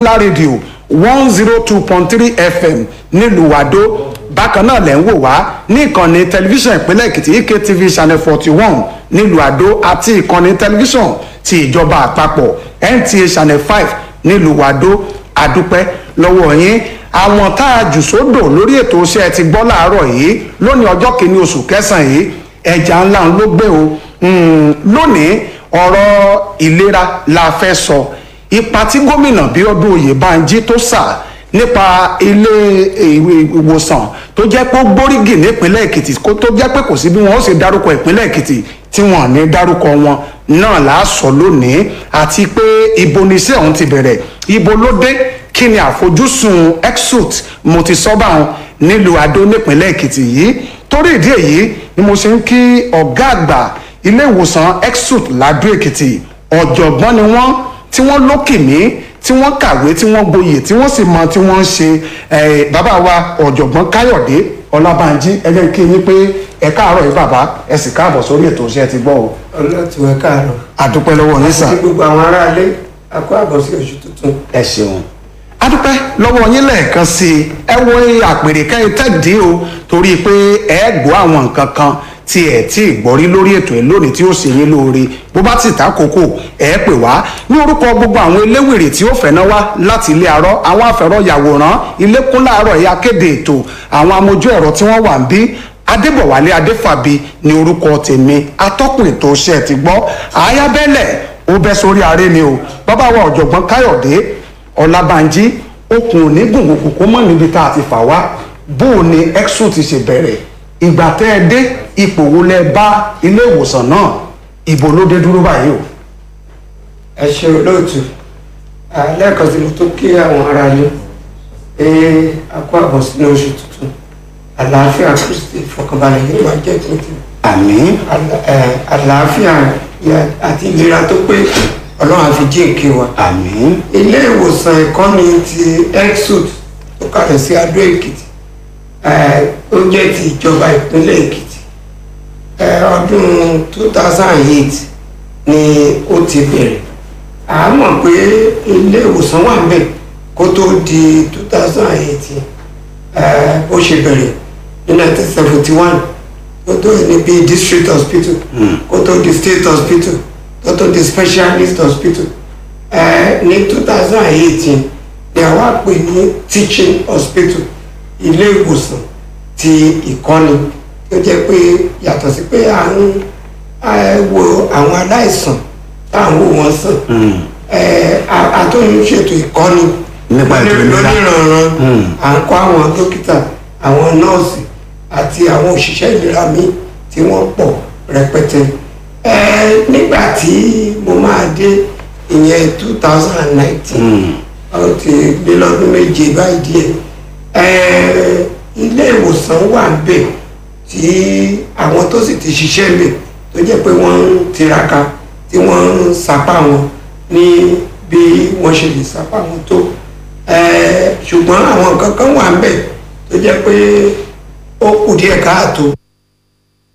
popular radio one zero two point three fm nílùú àdó bákan náà lẹ́ ń wò wá ní ìkànnì tẹlifíṣàn ìpínlẹ̀ èkìtì ektv channel forty one nílùú àdó àti ìkànnì tẹlifíṣàn ti ìjọba àpapọ̀ nta channel five nílùú àdó àdúpẹ́ lọ́wọ́ yín àwọn tá a jù sódò lórí ètò iṣẹ́ ti gbọ́ láàárọ̀ yìí lónìí ọjọ́ kìíní oṣù kẹsàn-án yìí ẹja ńlá ló gbé o lónìí ọ̀rọ̀ ìlera la fẹ́ sọ ipa tí gómìnà bíọ́dún oyèbánjí tó sà nípa ilé ìwòsàn tó jẹ́ pé ó gbórígì nípínlẹ̀ èkìtì kó tó jẹ́ pé kò sí bí wọ́n ó sì dárúkọ ìpínlẹ̀ èkìtì tí wọ́n ní dárúkọ wọn náà là á sọ lónìí àti pé ibo ni iṣẹ́ ọ̀hún ti bẹ̀rẹ̀ ibo ló dé kí ni àfojúsùn exut mo ti sọ bá wọn nílùú adó nípínlẹ̀ èkìtì yìí torí ìdí èyí ni mo ṣe ń kí ọ̀gá àgbà ilé ìwòsàn exut ládó èkìtì ọ̀jọ̀gbọ́n ni wọ́n tí wọ́n lókìmí tí wọ́n kàwé tí wọ́n gboyè tí wọ́n sì mọ tí wọ́n ń ṣe bàbá wa ọ̀jọ̀gbọ́n káyọ̀dé ọlábànjí ẹgbẹ́ kí yín pé ẹ káàárọ̀ yìí bàbá ẹ sì káàbọ̀ sórí ètò iṣẹ́ ti gbọ́ o. ọlọ́tù ẹ káàárọ̀. àdúpẹ́ lọ́wọ́ yín sà. àti gbogbo àwọn aráalé a kó àbọ̀ sí oṣù tuntun. ẹ ṣeun adúpẹ́ lọ́wọ́ yín lẹ́ẹ̀kan sí i ẹ wo àpèrè kẹ́yìn tẹ́ẹ̀dì o torí pé ẹ gbọ́ àwọn nǹkan kan tí ẹ tí ì gbọ́ rí lórí ètò ẹ lónìí tí ó ṣe yín lóore bó bá ti tàkókò ẹ pè wá ní orúkọ gbogbo àwọn eléwèrè tí ó fẹ̀nà wá láti ilé arọ́ àwọn afẹ̀rọ̀ yàwòrán ilé kún láàárọ̀ ẹ̀yà kéde ètò àwọn amójú ẹ̀rọ tí wọ́n wà ń bí adébọ̀wálé adéfàbí ní orúkọ tèmi atọ́kùn ètò iṣẹ́ ti gbọ́ àyábẹ́lẹ̀ ó bẹ́ sórí aré ni o bàbá wa ọ̀jọ̀gbọ́n káyọ̀dé ọlábànjí okùn òní gbùngbùn kó mọ̀ níbi tá a ti fà wá bó o ní exo ti ṣe bẹ̀rẹ̀ ìgbà tẹ́ ẹ dé ipò wo lẹ bá ilé ìwòsàn náà ìbò ló dé dúró báyìí o. ẹ ṣe olóòtú lẹ́ẹ̀kan sí mo tó kí àwọn aráalé pé a kó àbọ̀ sínú oṣù tuntun àlàáfíà kristi ìfọkànbalẹ̀ yìí máa jẹ́ tuntun àmín àlàáfíà àti ìlera tó pé ọlọ́run àfi jíǹkí wa. àmín ilé ìwòsàn ìkọ́ni ti exud tó kalẹ̀ sí adó èkìtì ó jẹ́ ti ìjọba ìpínlẹ̀ èkìtì ọdún two thousand and eight ni ó ti bẹ̀rẹ̀ a mọ̀ pé ilé ìwòsàn wà ńbẹ̀ kó tó di two thousand and eight bó ṣe bẹ̀rẹ̀ ní nineteen seventy one kó tó ní bíi district hospital kó tó di state hospital kó tó di specialist hospital ní two thousand and eighteen ni àwa pè ní teaching hospital ilé ìwòsàn ti ìkọ́ni tó jẹ́ pé yàtọ̀ sí pé à ń wo àwọn aláìsàn tá à ń wò wọ́n sàn àtúnyìn ṣètò ìkọ́ni Nípa ètò ìlera. lóníranran à ń kọ́ àwọn dókítà àwọn nọ́ọ̀sì àti àwọn òṣìṣẹ́ ìlera míì tí wọ́n pọ̀ rẹpẹtẹ nígbà tí mo máa dé ìyẹn two thousand and nineteen ó ti lé lọ́dún méje báyìí díẹ̀ ilé ìwòsàn wà ń bẹ̀ tí àwọn tó sì ti ṣiṣẹ́ ń bẹ̀ tó jẹ́ pé wọ́n ń tiraka tí wọ́n ń sapá wọn ní bí wọ́n ṣe lè sapá wọn tó ṣùgbọ́n àwọn nǹkan kan wà ń bẹ̀ tó jẹ́ pé ó kù díẹ̀ káàtó